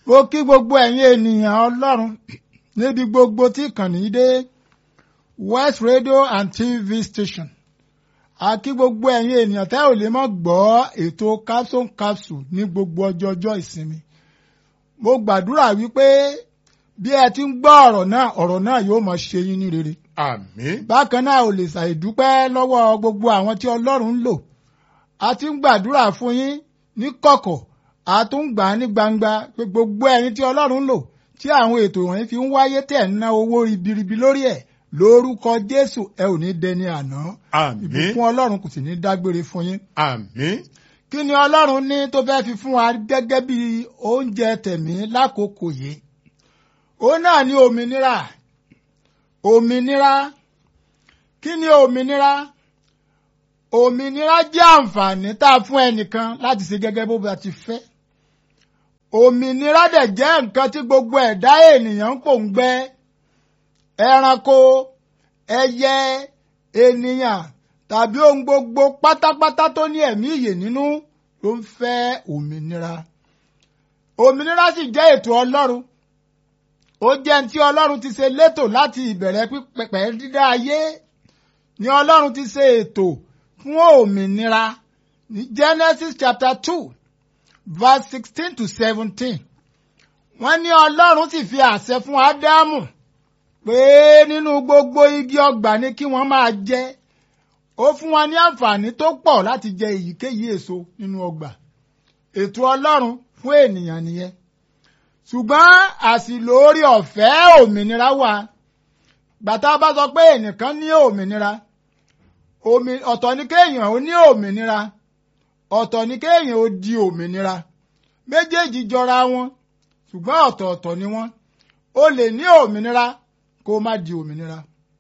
mo kí gbogbo ẹ̀yin ènìyàn ọlọ́run níbi gbogbo tí ìkànnì yìí dé west radio and tv station a kí gbogbo ẹ̀yin ènìyàn tẹ́ ò lè mọ́ gbọ́ ètò capsule capsule ní gbogbo ọjọ́ ọjọ́ ìsinmi mo gbàdúrà wípé bí ẹ ti ń gbọ́ ọ̀rọ̀ náà ọ̀rọ̀ náà yóò máa ṣe yín ní rere àmín bákan náà ò lè ṣàìdúpẹ́ lọ́wọ́ gbogbo àwọn tí ọlọ́run ń lò a ti ń gbàdúrà fún yín ní kọ̀kọ̀ a tún ń gbà á ní gbangba pé gbogbo ẹ̀yin tí ọlọ́run ń lò tí àwọn ètò wọ̀nyí fi ń wáyé tẹ̀ ń ná owó ribiribi lórí ẹ̀ lórúkọ jésù ẹ ò ní dẹni àná àmín ìbùkún ọlọ́run kò sì ní dágbére fún yín àmín kí ni ọlọ́run ní tó fẹ́ fi fún wa gẹ́gẹ́ bí oúnjẹ tẹ̀mí lákòókò yìí òun náà ní òmìnira òmìnira kí ni òmìnira òmìnira jẹ́ àǹfààní tá a fún ẹnìkan láti ṣe gẹ́gẹ́ bó bá ti fẹ́ òmìnira dẹ̀ jẹ́ nǹkan tí gbogbo ẹ̀dá ènìyàn ń pòǹgbẹ ẹranko ẹyẹ ènìyàn tàbí ohun gbogbo pátápátá tó ní ẹ̀mí ìyè nínú ló ń fẹ́ òmìnira òmìnira sì jẹ́ ètò ọlọ́run ó jẹ́ tí ọlọ́run ti ṣe létò láti ìbẹ̀rẹ̀ pípẹ́ dídá ayé ni ọlọ́run ti ṣe ètò fún òmìnira ní Genesis chapter two verse sixteen to seventeen wọ́n ní ọlọ́run sì fi àṣẹ fún Ádámù pé nínú gbogbo igi ọgbà ni kí wọ́n máa jẹ ó fún wọn ní àǹfààní tó pọ̀ láti jẹ èyíkéyìí èso nínú ọgbà ètò ọlọ́run fún ènìyàn nìyẹn ṣùgbọ́n àṣìlò orí ọ̀fẹ́ òmìnira wà gbàtà bá sọ pé ẹnìkan ní òmìnira ọ̀tọ̀ ni kéèyàn ó ní òmìnira ọ̀tọ̀ ni kéèyàn ó di òmìnira méjèèjì jọra wọn ṣùgbọ́n ọ̀tọ̀ọ̀tọ̀ ni wọ́n o lè ní òmìnira kó má di òmìnira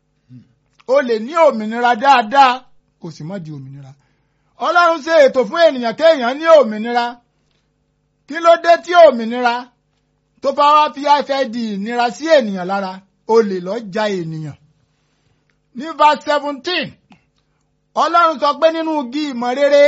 o lè ní òmìnira dáadáa kó sì má di òmìnira ọlọ́run ṣe ètò fún ènìyàn kéèyàn ní òmìnira kí ló dé tí òmìnira tó bá wá fi fẹ́ di ìnira sí ènìyàn lára o lè lọ ja ènìyàn ní verse seventeen ọlọ́run sọ pé nínú igi ìmọ̀ rere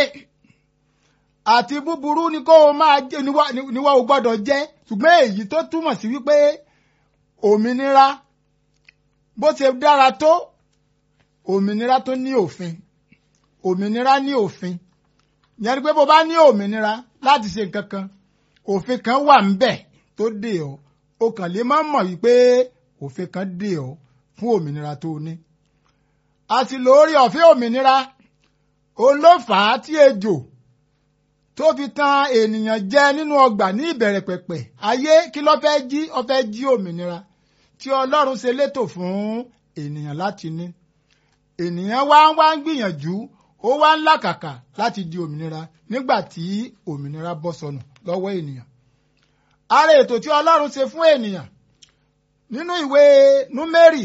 àti búburú ni kó o máa jẹ níwá o gbọ́dọ̀ jẹ ṣùgbọ́n èyí tó túmọ̀ sí wípé òmìnira bó ṣe dára tó òmìnira tó ní òfin òmìnira ní òfin yẹn ni pé bó bá ní òmìnira láti ṣe nǹkan kan òfin kan wà ńbẹ̀ tó dè ọ́ o kàn lè má mọ̀ wípé òfin kan dè ọ́ fún òmìnira tó ní àsìlò orí ọ̀fẹ́ òmìnira òun ló fà á tí ejò tó fi tan ènìyàn jẹ nínú ọgbà ní ìbẹ̀rẹ̀ pẹ̀pẹ̀ ayé kí ló fẹ́ jí ó fẹ́ jí òmìnira tí ọlọ́run ṣe létò fún ènìyàn láti ní ènìyàn wá ń wá ń gbìyànjú ó wá ń làkàkà láti di òmìnira nígbà tí òmìnira bọ́ sọnù lọ́wọ́ ènìyàn ara ètò tí ọlọ́run ṣe fún ènìyàn nínú ìwé númérì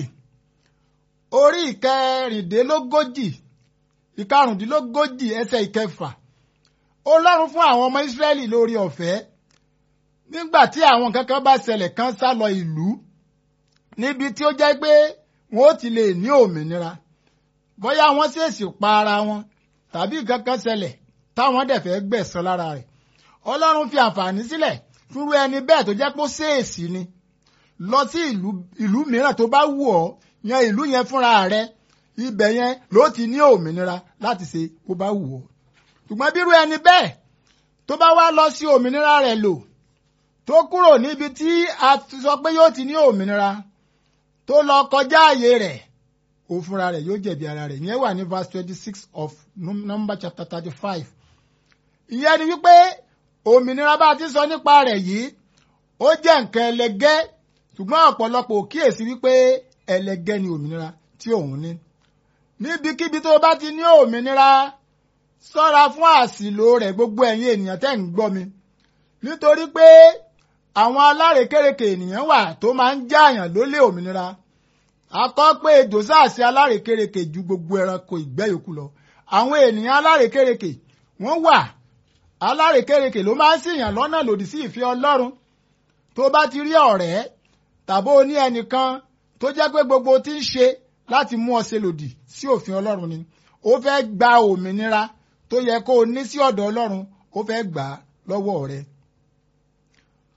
orí ìkẹrìndínlógójì ìkarùndínlógójì ẹsẹ̀ ìkẹfà ọlọ́run fún àwọn ọmọ ìsírẹ́lì lórí ọ̀fẹ́ nígbà tí àwọn kankan bá ṣẹlẹ̀ kan sá lọ ìlú níbi tí ó jẹ́ pé wọn ó ti lè ní òmìnira bóyá wọ́n ṣèèṣì pa ara wọn tàbí kankan ṣẹlẹ̀ táwọn dẹ̀ fẹ́ gbẹ̀san lára rẹ̀ ọlọ́run fi àǹfààní sílẹ̀ fúnrú ẹni bẹ́ẹ̀ tó jẹ́ pé ó ṣèèṣì ni lọ sí ìlú mìíràn tó bá wù ọ́ yan ìlú yẹn fúnra rẹ̀ ibẹ̀ yẹn ló ti ní òmìnira láti ṣe bó bá wù ọ́ ṣùgbọ́n bírú ẹni bẹ́ẹ̀ tó bá wá lọ sí òmìnira rẹ̀ lò tó kúrò níbi tí a sọ pé yóò ti ní òmìnira tó lọ kọjá ààyè rẹ̀ ó fúnra rẹ̀ yóò jẹ̀bi ara rẹ̀ ìyẹn wà ní verse twenty six of number chapter thirty five ìyẹn ni wípé òmìnira bá a ti sọ nípa rẹ̀ yìí ó jẹ́ nǹkan ẹlẹgẹ́ ṣùgbọ́n ọ̀pọ̀lọpọ̀ ò kíyèsí wípé ẹlẹgẹ́ ni òmìnira tí òun ní níbikíbi tó bá ti ní òmìnira ṣọ́ra fún àṣìlò rẹ̀ gbogbo ẹ̀yin ènìyàn tẹ́ ń gbọ́ mi nítorí pé àwọn alárekérekè ènìyàn wà tó máa ń jáàyàn lólè òmìnira akọ́ pé ejò sáàsì alárekérekè ju gbogbo ẹranko ìgbẹ́ yòókù lọ àwọn ènìyàn alárekérekè wọ́n wà alárekérekè ló máa ń ṣìyàn lọ́nà lòdì sí ìfẹ́ Ọlọ́run tó bá ti rí ọ̀rẹ́ tàbó ní ẹnìkan tó jẹ́ pé gbogbo tí ń ṣe láti mú ọ ṣe lòdì sí òfin Ọlọ́run ni ó fẹ́ gba òmìnira tó yẹ kó o ní sí ọ̀dọ̀ Ọlọ́run ó fẹ́ gbà á lọ́wọ́ rẹ.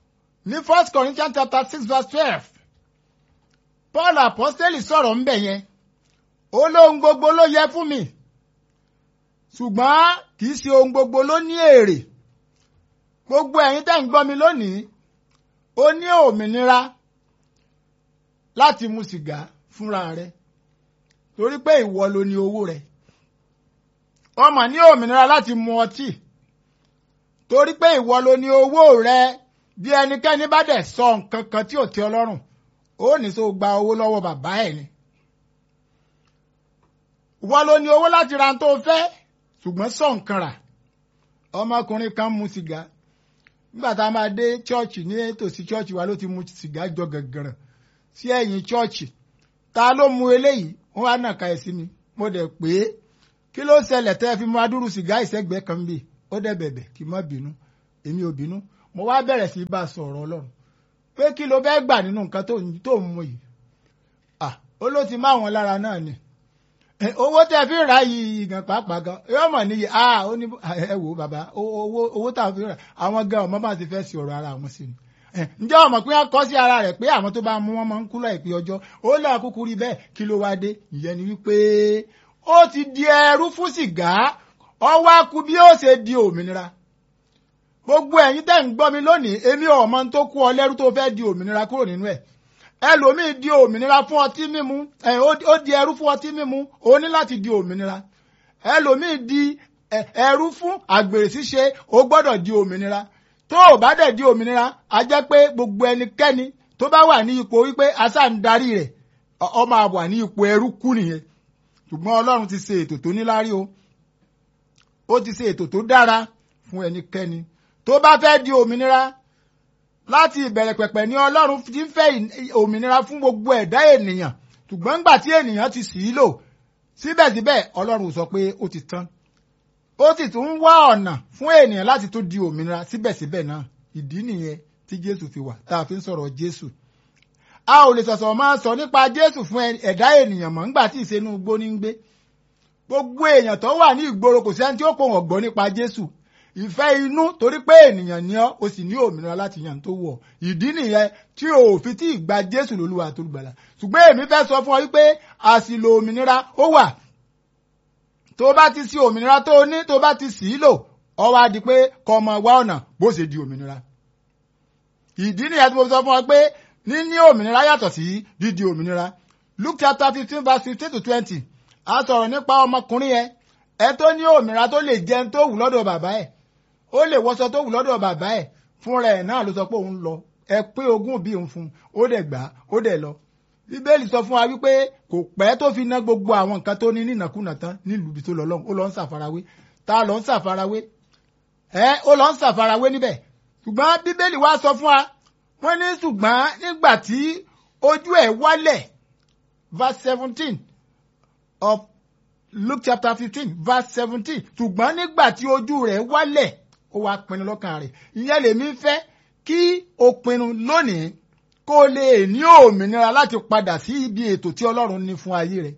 ní first Corinthians chapter six verse twelve Paul apostoli sọ̀rọ̀ ńbẹ̀ yẹn ó lóhun gbogbo ló yẹ fún mi ṣùgbọ́n kì í ṣe ohun gbogbo ló ní èrè gbogbo ẹ̀yin tẹ́ ń gbọ́ mi lónìí ó ní òmìnira láti mu sìgá fúnra rẹ torí pé ìwọ ló ní owó rẹ ọmọ ní òmìnira láti mu ọtí torí pé ìwọ ló ní owó rẹ bí ẹnikẹ́ni bá dẹ̀ sọ nǹkan kan tí ò tẹ́ ọ lọ́rùn ó ní so gba owó lọ́wọ́ bàbá ẹ̀ ni ìwọ ló ní owó láti ra tó fẹ́ ṣùgbọ́n sọ nǹkan rà ọmọkùnrin kan mu sìgá nígbà tá a máa dé chọ́ọ̀chì ní tòsí chọ́ọ̀chì wa ló ti mu sìgá jọ gàngàràn sí ẹ̀yìn chọ́ọ̀chì ta ló mu eléyìí wọ́n wá nàka ẹ̀ sí mi mo dẹ̀ pé kí ló ṣẹlẹ̀ tẹ́ fi mu adúrú sìgá ìṣẹ́gbẹ́ kan bì ó dẹ̀ bẹ̀bẹ̀ kí n má bínú èmi ò bínú mo wá bẹ̀rẹ̀ sí bá a sọ̀rọ̀ ọlọ́run pé kí ló fẹ́ gbà nínú nǹkan tó ń mu yìí ah ó ló ti má wọn lára náà ni owó tẹ fi rà yìí gan pàápàá gan yóò mọ̀ níyì ah ó ní ẹ wò bàbá owó owó tá a fi rà àwọn gan ọmọ bá ti fẹ́ sí ọ̀rọ̀ ara àwọn sí ni ǹjẹ́ ọmọ pé wọ́n kọ́ sí ara rẹ̀ pé àwọn tó bá mú wọn máa ń kú láìpẹ́ ọjọ́ ó lọ kúkú rí bẹ́ẹ̀ kí ló wá dé ìyẹn ni wípé ó ti di ẹrú fún sìgá ọwọ́ akú bí ó ṣe di òmìnira gbogbo ẹ̀yin tẹ́ ń gbọ́ mi lónìí èmi ọmọ tó kú ọ lẹ́rú tó fẹ́ di òmìnira kúrò nínú ẹ̀ ẹlòmíì di òmìnira fún ọtí mímu ó di ẹrú fún ọtí mímu ó ní láti di òmìnira ẹlòmíì di ẹrú fún àgbèrè ṣíṣe ó gbọ́dọ̀ di òmìnira tó o bá dẹ̀ di òmìnira a jẹ́ pé gbogbo ẹnikẹ́ni tó bá wà ní ipò wípé asá ń darí rẹ̀ ọ máa wà ní ipò ẹrú kú nìyẹn ṣùgbọ́n Ọlọ́run ti ṣe ètò tó níláárí o ó ti ṣe ètò tó dára fún ẹnikẹ́ni tó bá fẹ́ di òmìnira láti ìbẹ̀rẹ̀ pẹ̀pẹ̀ ní Ọlọ́run ti ń fẹ́ òmìnira fún gbogbo ẹ̀dá ènìyàn ṣùgbọ́n ńgbà tí ènìyàn ti sì í lò síbẹ̀síbẹ̀ Ọlọ́run sọ pé ó ti tán ó sì tún ń wá ọ̀nà fún ènìyàn láti tún di òmìnira síbẹ̀síbẹ̀ náà ìdí nìyẹn tí Jésù fi wà tá a fi ń sọ̀rọ̀ Jésù a ò lè sọ̀sọ̀ máa sọ nípa Jésù fún ẹ̀dá ènìyàn mọ́ ńgbà tí ìṣẹ́nu igbó ní ń gbé gbogbo èèyàn tó wà ní ìgboro kò sẹ́ni tí ó pò wọ́n gbọ́ nípa Jésù ìfẹ́ inú torí pé ènìyàn ni ọ́ o sì ní òmìnira láti yàn tó wọ̀ ìdí nìyẹn tí o ò fi tí ì gba Jésù lólúwa tó gbàlà ṣùgbọ́n èmi fẹ́ sọ fún ọ wípé àṣìlò òmìnira ó wà tó bá ti sí òmìnira tó ní tó bá ti sì í lò ọ wá di pé kọ́ ọmọ wá ọ̀nà bó ṣe di òmìnira ìdí nìyẹn tí mo sọ fún ọ pé níní òmìnira yàtọ̀ sí dídi òmìnira Luke chapter fifteen verse fifteen to twenty a sọ̀rọ̀ nípa ọmọkùnrin yẹn ẹ tó ní òmìnira tó lè jẹun tó wù lọ́dọ̀ bàbá ẹ̀ ó lè wọṣọ tó wù lọ́dọ̀ bàbá ẹ̀ fúnra ẹ̀ náà ló sọ pé òun lọ ẹ pé ogún bí òun fún un ó dẹ̀ gbà á ó dẹ̀ lọ bíbélì sọ fún wa wípé kò pẹ́ tó fi ná gbogbo àwọn nǹkan tó ní nínàkúnà tán nílùú ibi tó lọ lọ́hùn ó lọ ń ṣàfarawé ta lọ ń ṣàfarawé ẹ ó lọ ń ṣàfarawé níbẹ̀ ṣùgbọ́n bíbélì wa sọ fún wa wọ́n ní ṣùgbọ́n nígbà tí ojú ẹ̀ wálẹ̀ verse seventeen of Luke chapter fifteen verse seventeen ṣùgbọ́n nígbà tí ojú rẹ̀ wálẹ̀ ó wá pinnu lọ́kàn rẹ̀ ìyẹn lèmi fẹ́ kí o pinnu lónìí kó o lè ní òmìnira láti padà sí ibi ètò tí Ọlọ́run ní fún ayé rẹ̀.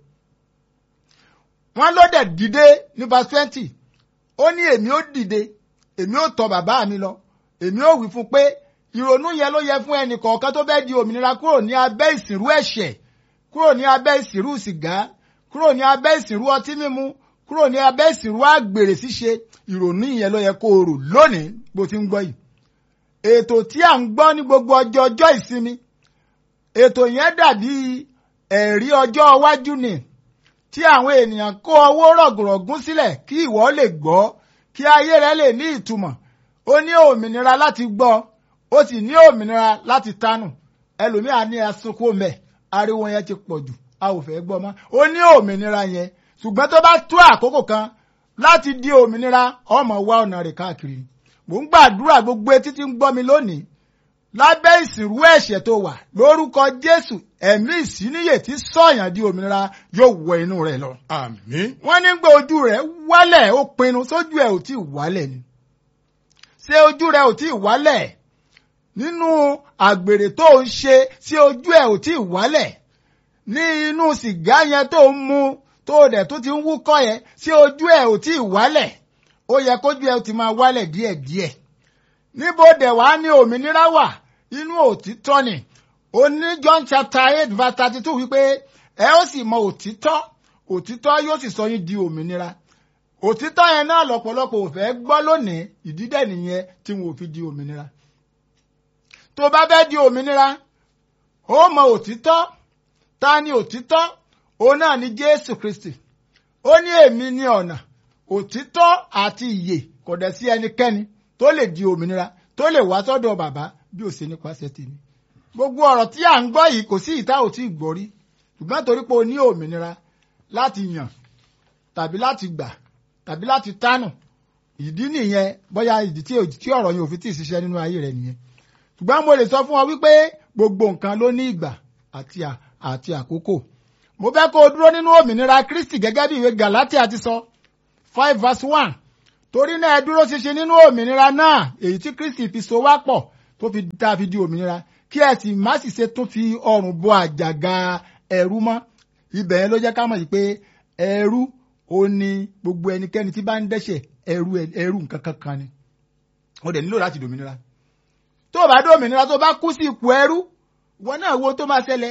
wọ́n ló dẹ̀ dìde ní verse twenty ó ní èmi ó dìde èmi ó tọ̀ bàbá mi lọ èmi ó wí fún pé ìrònú yẹn ló yẹ fún ẹnì kọ̀ọ̀kan tó fẹ́ di òmìnira kúrò ní abẹ́ ìsìnrú ẹ̀ṣẹ̀ kúrò ní abẹ́ ìsìnrú sìgá kúrò ní abẹ́ ìsìnrú ọtí mímu kúrò ní abẹ́ ìsìnrú àgbèrè ṣíṣe ìrònú yẹn ló yẹ kó o rò lónìí bó ti ń gbọ́ yìí ètò tí à ń gbọ́ ní gbogbo ọjọ́ ọjọ́ ìsinmi ètò yẹn dàbí ẹ̀rí ọjọ́ iwájú ni tí àwọn ènìyàn kó owó rọ̀gùrọ̀gùn sílẹ̀ kí ìwọ lè gbọ́ kí ayé rẹ lè ní ìtumọ̀ ó ní òmìnira láti gbọ́ ó sì ní òmìnira láti tánù ẹlòmíà ní asunkún mẹ́ ariwo yẹn ti pọ̀ jù a ò fẹ́ gbọ́ mọ́ ó ní òmìnira yẹn ṣùgbọ́n tó bá tó àkókò kan láti di òmìnira ọmọ wa ọ̀nà rẹ̀ káàkiri mò ń gbàdúrà gbogbo etí tí ń gbọ́ mi lónìí lábẹ́ ìsìnrú ẹ̀ṣẹ̀ tó wà lórúkọ Jésù ẹ̀mí ìsíníyè tí sọ̀yàn di òmìnira yóò wọ inú rẹ̀ lọ. àmín. wọ́n ní gbé ojú rẹ̀ wálẹ̀ ó pinnu sójú ẹ̀ ò tí ì wálẹ̀ ni. ṣé ojú rẹ̀ ò tí ì wálẹ̀ nínú àgbèrè tó ń ṣe ṣé ojú ẹ̀ ò tí ì wálẹ̀ ní inú sìgá yẹn tó ń mu tó dẹ̀ tó ti ń wúkọ́ yẹn ṣé ojú ẹ̀ ò tí ì wálẹ̀ ó yẹ kójú ẹ̀ ti máa wálẹ̀ díẹ̀díẹ̀ níbo dẹ̀ wá ní òmìnira wà inú òtítọ́ ni ó ní John chapter eight verse thirty two wípé ẹ ó sì mọ òtítọ́ òtítọ́ yóò sì sọ yín di òmìnira òtítọ́ yẹn náà lọ́pọ̀lọpọ̀ ò fẹ́ gbọ́ lónìí ìdídẹ̀ nìyẹn tí wọn ò fi di òmìnira tó bá fẹ́ di òmìnira ó mọ òtítọ́ ta ni òtítọ́ òun náà ni Jésù Kristi ó ní èmi ní ọ̀nà òtítọ́ àti ìyè kò dẹ̀ sí ẹnikẹ́ni tó lè di òmìnira tó lè wá sọ́dọ̀ bàbá bí ó ṣe nípasẹ̀ tèmi gbogbo ọ̀rọ̀ tí à ń gbọ́ yìí kò sí ìta ò tí ì gbọ́ rí ṣùgbọ́n torí pé o ní òmìnira láti yàn tàbí láti gbà tàbí láti tánù ìdí nìyẹn bóyá ìdí tí ọ̀rọ̀ yẹn ò fi tí ì ṣiṣẹ́ nínú ayé rẹ nìyẹn ṣùgbọ́n mo lè sọ fún ọ wípé gbogbo nǹkan ló ní ìgbà àti àti àkókò mo fẹ́ kó o dúró nínú òmìnira Kristi gẹ́gẹ́ bí ìwé Galatia ti sọ five verse one torí náà ẹ dúró ṣinṣin nínú òmìnira náà èyí tí Kristi fi so wá pọ̀ tó fi tá a fi di òmìnira kí ẹ sì má sì ṣe tún fi ọrùn bo àjàgà ẹrú mọ́ ibẹ̀ yẹn ló jẹ́ ká mọ̀ yìí pé ẹrú ó ní gbogbo ẹnikẹ́ni tí bá ń dẹ́ṣẹ̀ ẹrú ẹrú nǹkan kankan ni ó dẹ̀ nílò láti dòmìnira tó o bá dòmìnira tó o bá kú sí ipò ẹrú wọn náà wo tó máa ṣẹlẹ̀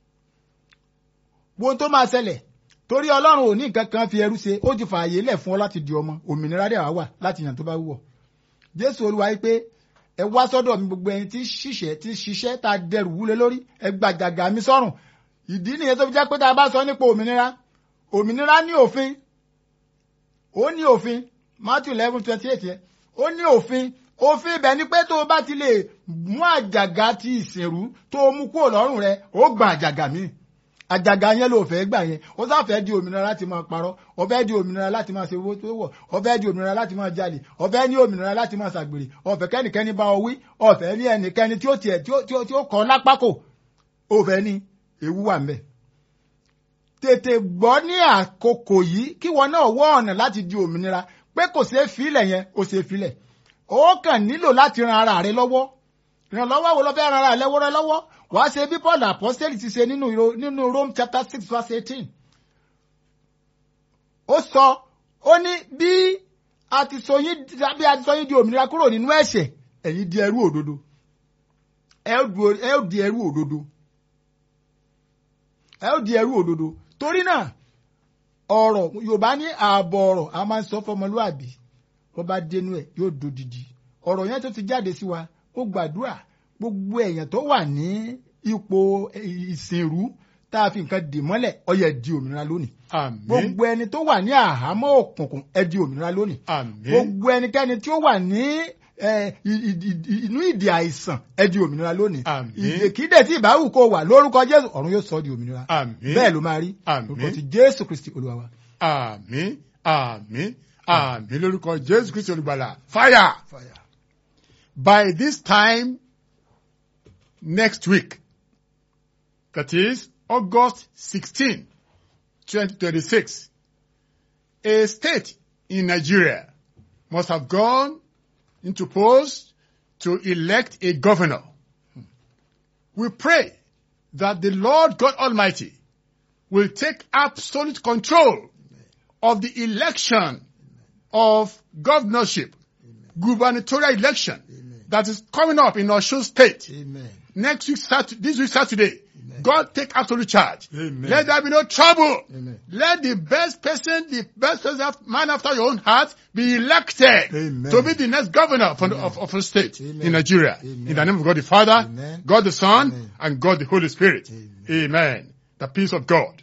wo tó máa ṣẹlẹ̀ torí ọlọ́run ò ní nǹkan kan fi ẹrú ṣe ó ti fààyè lẹ̀ fún ọ láti di ọmọ òmìnira dẹ̀ wá wà láti yàn tó bá wù ọ́ jésù olúwa yìí pé ẹ wá sọ́dọ̀ mi gbogbo ẹni tí ṣiṣẹ́ tí ṣiṣẹ́ tá a dẹrù wúlé lórí ẹ gba àjàgà mi sọ́rùn ìdí nìyẹn tó fi jẹ́ pé tá a bá sọ nípa òmìnira òmìnira ní òfin ó ní òfin matthew eleven twenty eight yẹn ó ní òfin òfin ibẹ̀ ni pé tó o bá ti lè mú àjàgà ti ìsìnrú tó o mú kúrò lọ́rùn rẹ ó gba àjàgà míì àjàgà yẹn ló fẹ́ gbà yẹn ó sáfẹ́ di òmìnira láti máa parọ́ ó fẹ́ di òmìnira láti máa ṣe owó tó wọ̀ ó fẹ́ di òmìnira láti máa jalè ó fẹ́ ní òmìnira láti máa ṣàgbèrè ó fẹ́ kẹ́nìkẹ́ni bá ọ wí ó fẹ́ ní ẹnikẹ́ni tí ó tiẹ̀ tí ó kọ́ lápákò ó fẹ́ ní ewu wà ńbẹ̀. tètè gbọ́ ní àkókò yìí kí wọn náà wọ́ ọ̀nà láti di òmìnira pé kò ṣeé filẹ̀ yẹn ó ṣeé filẹ̀ ó kàn nílò láti ran ara rẹ lọ́wọ́ ìrànlọ́wọ́ wo ló fẹ́ ran ara rẹ lọ́wọ́ rẹ lọ́wọ́ wàá ṣe bí Paul apostoli ti ṣe nínú nínú Rome chapter six verse eighteen ó sọ ó ní bí a ti sọ yín bí a ti sọ yín di òmìnira kúrò nínú ẹ̀ṣẹ̀ ẹ̀yin di ẹrú òdodo ẹ ó di ẹrú òdodo ẹ ó di ẹrú òdodo torí náà ọ̀rọ̀ Yorùbá ní ààbọ̀ ọ̀rọ̀ a máa ń sọ fọmọlúàbí wọ́n bá dénú ẹ̀ yóò dodidi ọ̀rọ̀ yẹn tó ti jáde sí wa ó gbàdúrà gbogbo èèyàn tó wà ní ipò ìsìnrú tá a fi nǹkan dì mọ́lẹ̀ ó yẹ di òmìnira lónìí. Àmín. gbogbo ẹni tó wà ní àhámọ́ òkùnkùn ẹ di òmìnira lónìí. Àmín. gbogbo ẹnikẹ́ni tí ó wà ní inú ìdè àìsàn ẹ di òmìnira lónìí. Àmín. ìdèkídè tí ìbáwù kó wà lórúkọ Jésù ọ̀run yóò sọ ọ́ di òmìnira. Àmín. bẹ́ẹ̀ ló máa rí. Àmín. lórúkọ ti Jésù Kristi Olúwa wa. Àmín. Àmín. Àmín lórúkọ Jésù Kristi olùgbàlà. Fire! Fire. By this time next week, that is August 16, 2026, a state in Nigeria must have gone into polls to elect a governor. We pray that the Lord God Almighty will take absolute control of the election of governorship, gubernatorial election that is coming up in Osun State Amen. next week, Saturday, this week Saturday. God take absolute charge. Amen. Let there be no trouble. Amen. Let the best person, the best person, man after your own heart, be elected Amen. to be the next governor of, of, of a state Amen. in Nigeria. Amen. In the name of God the Father, Amen. God the Son, Amen. and God the Holy Spirit. Amen. Amen. The peace of God,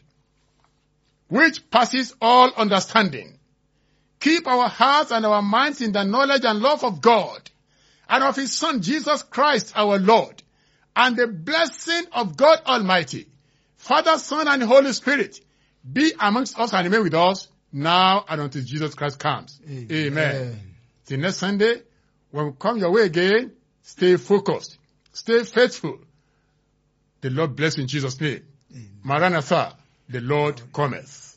which passes all understanding, keep our hearts and our minds in the knowledge and love of God and of His Son Jesus Christ our Lord, and the blessing of God Almighty, Father, Son, and Holy Spirit be amongst us and remain with us now and until Jesus Christ comes. Amen. Till next Sunday, when we come your way again, stay focused, stay faithful. The Lord bless you in Jesus' name. Maranatha, the Lord cometh.